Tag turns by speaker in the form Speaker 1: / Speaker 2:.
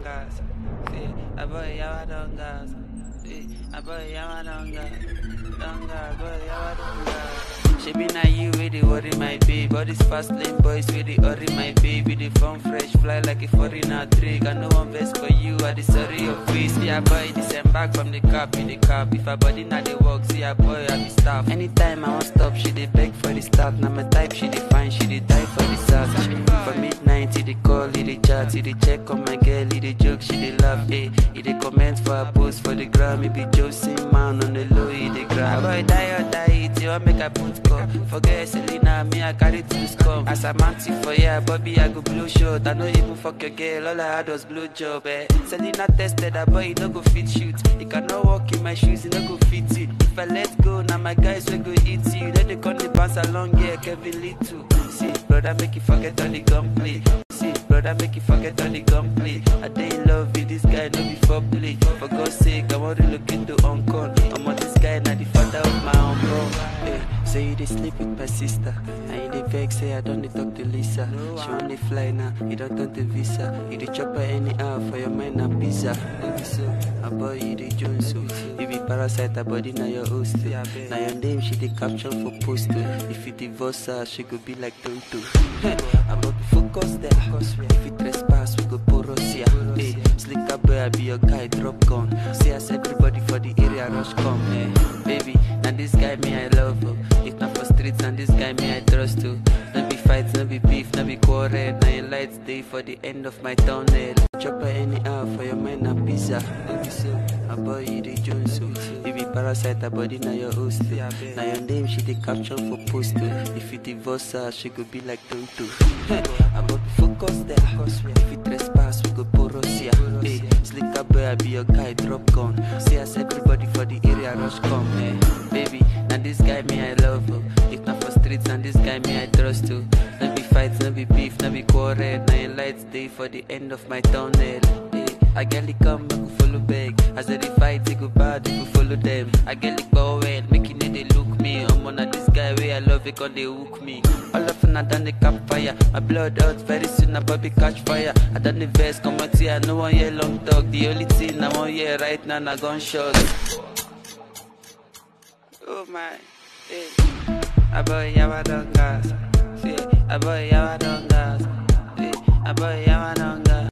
Speaker 1: gas. See, a boy yawa don't gas. See, a boy yawa don't gas. Don't gas, boy yawa don't gas. She be na you with the worry my babe. All these fast lane boys with the worry my baby. The phone fresh, fly like a foreigner trick. I know one best for you, I the sorry your face. See a boy disembark from the cab in the cab. If a body not the work, see a boy I be staff. Anytime I want stop, she dey beg for the start. Now my type, she dey find, she dey die for the search. For midnight, he dey call, he dey chat, he dey check on my girl, he dey joke, she dey laugh. Eh, he dey comment for a post for the gram. He be Josie man on the low, he dey grab. Boy die or die, it you want make I put call. Forget Selena, me I carry two scum. As I'm anti for yeah, Bobby I go blow short. I know even fuck your girl, all I had was blow job. Eh. Selena tested that boy, he no go fit shoot. He cannot walk in my shoes, he no go fit it. If I let go, now my guys will go eat you. Then they come the bounce along, yeah, Kevin Lee too. See, brother, make you forget all the gunplay. See, brother, make you forget all the gunplay. I dey in love with this guy, no be for play. For God's sake, I want to look into Hong Kong. I'm on this guy, now the father of my uncle. Hey, say you dey sleep with my sister. And you dey vex, say I don't dey talk to Lisa. She want dey fly now, you don't turn to visa. You dey chop her anyhow for your mind and pizza. No be so, a boy you dey Jones so. You be parasite, her body now your host. Now your name she dey caption for post. oh. If you divorce her, she go be like Tonto. I'm not focus there. If you trespass, we go porosia. Hey, slicker boy, I be your guy, drop gun. See us everybody for the area, rush come. Hey, baby, now this guy me I love. Oh. If not for streets, and this guy me I trust too. No be fights, no be beef, no be quarrel. Now your lights day for the end of my tunnel. Chop her anyhow for your mind and pizza. No be so, a boy you dey Jones so. You be parasite, her body now your host. oh. Now your name she dey caption for post. oh. If you divorce her, she go be like Tonto. I'm not focus there. If you trespass, we go porosia. Hey, slicker boy, I be your guy, drop gun. See us everybody for the area, rush come. Hey, baby, now this guy me I love. Oh. If not for streets, and this guy me I trust too. No be fights, no be beef, no be quarrel. Now your lights day for the end of my tunnel. Hey, I get it come, make you follow back. As they fight, they go bad, you go follow them. I get it go well, make you know they look me. I'm on this guy where I love it, cause they hook me. All of a done the campfire. My blood out very soon, I probably catch fire. I done the vest, come out here, no one hear long talk. The only thing I want here right now, na gunshot. Oh my, hey. A boy, yawa don't gas. See, a boy, yawa don't gas. See, a boy, yawa don't gas.